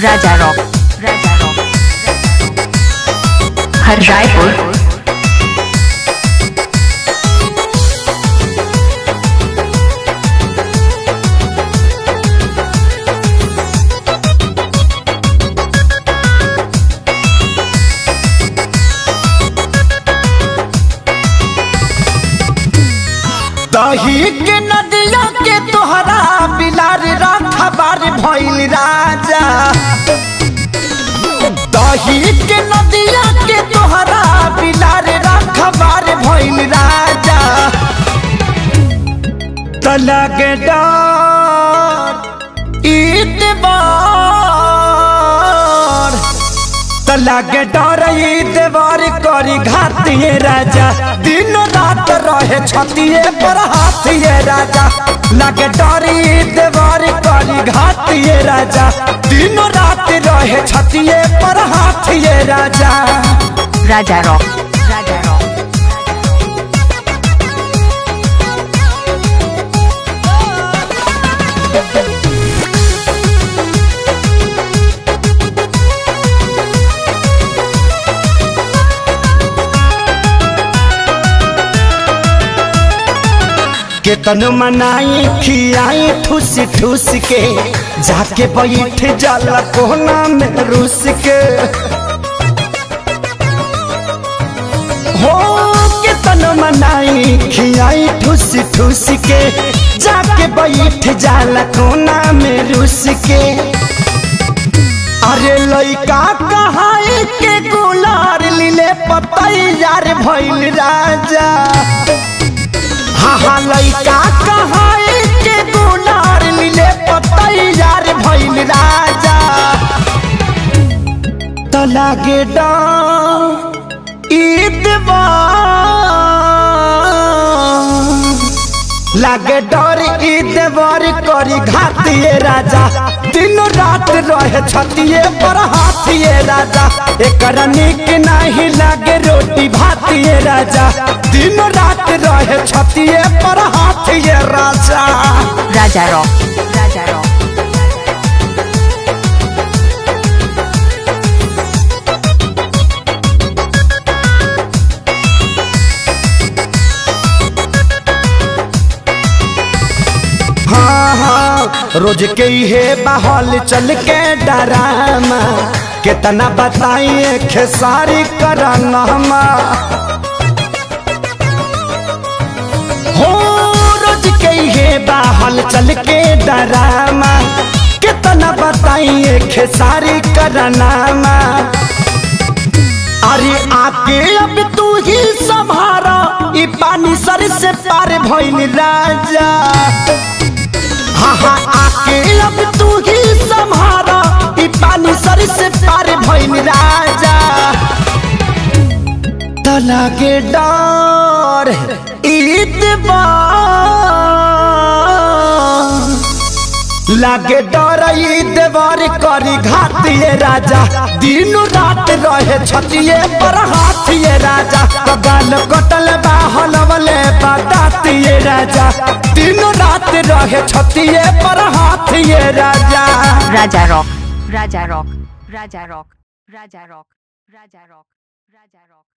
राजा rock राजा rock हर रायपुर दही के नदिया के तोहरा बिलार रखबार भइल राजा दही के नदिया के तोहरा बिलार रखबार भइल राजा तलग डर ईतबार तलागे डर देवर करी घातिए राजा दिन रात रहे छतिए पर हाथिए राजा लागे डरी देवर करी घातिए राजा दिन रात रहे छतिए पर हाथिए राजा राजा रॉक राजा रॉक केतन मनाई खियाई ठूस ठूस के जाके बैठ जाला कोना में रूस के हो केतन मनाई खियाई ठूस ठूस के जाके बैठ जाला कोना में रूस के अरे लइका कहाई के गुलार लीले पतैयार भइल राजा हाँ हाँ लइका कहाई के गुलार लीले पतैयार भइल राजा त लागे डर ईदवा लागे डर ईदवर करी घातिए राजा दिन रात रहे छतिए पर हाथिए राजा एकर निक नहीं लागे रोटी भातिए राजा दिन रात रहे छतिए पर हाथिए राजा राजा रॉक राजा रॉक हाँ हाँ रोज के हे बहल चल के डरामा कितना बताइए खेसारी करामा हो रोज के हे बहल चल के डरामा कितना बताइए खेसारी करामा अरे आके अब तू ही संभारा ई पानी सर से पार भइल राजा हाँ हाँ आके अब तू ही संभारा ई पानी सर से पार भइल राजा तला के डर ईदबार लागे डर देवर करी घातिए राजा दिन रात रहे छतिए पर हाथिए राजा कबाल कटल बाहल वाले बतातिए राजा दिन रात रहे छतिए पर हाथिए राजा राजा रॉक राजा रॉक राजा रॉक राजा रॉक राजा रॉक राजा रॉक